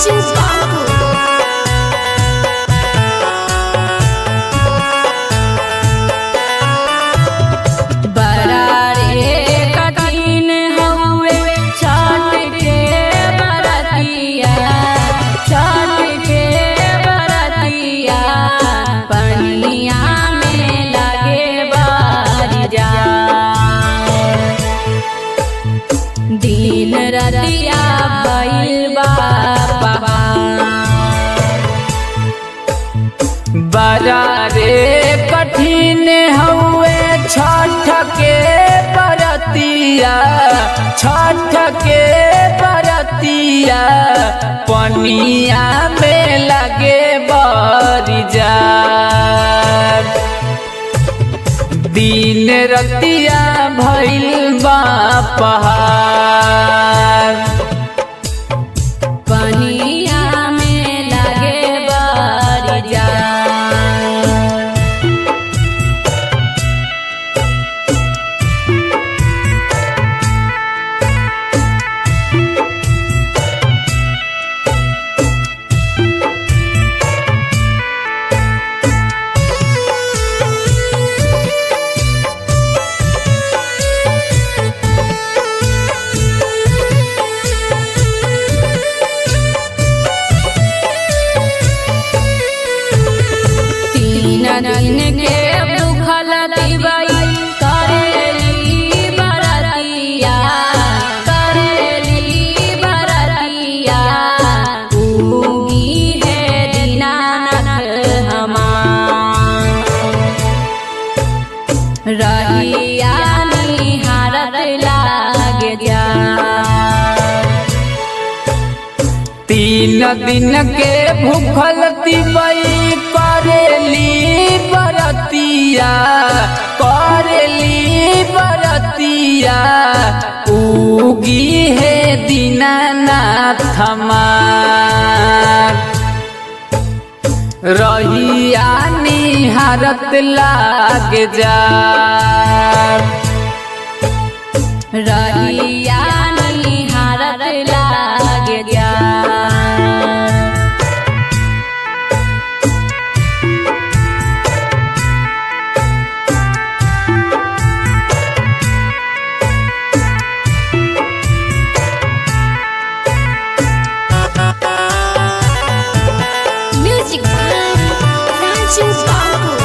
Rancho Papo. बरारे कठिन हउए छठ के बरतिया छठ के बरतिया पनिया में लगे बारिजा दिन रतिया भइल बा पहाड़ बड़ा रे कठिन हउए छठ के बरतिया छठ के बरतिया पनिया में लगे बरिजा दिन रतिया भइल बा पहाड़ पनिया में लगे बारिजा तीन दिन के भूखल दिवई करेली बरतिया करेली बरतिया उगी है दीनानाथ हमार रहिया निहारत लागे जा तीन दिन के भूखल तिबई करेली बरतिया करेली बरतिया उगी है दीनानाथ हमार रहिया निहारत लाग जा रहिया निहारत लागे जा Music by Rancho Papo.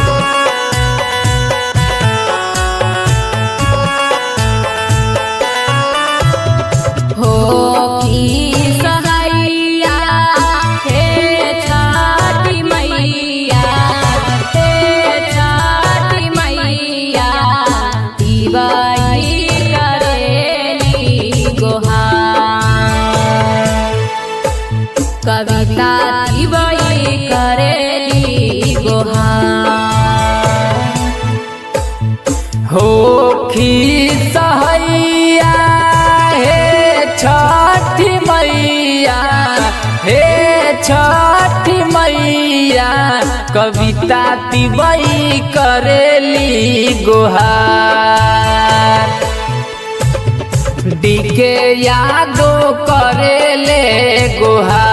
हो की सहैया हे छठी मैया हे छठी मैया दिवाई करेली गोहार कविता दिवाई करेली गोहार हो खी सहैया हे छठी मैया हे छठी मैया कविता तिबई करेली गुहार डीके यादो करेले गुहार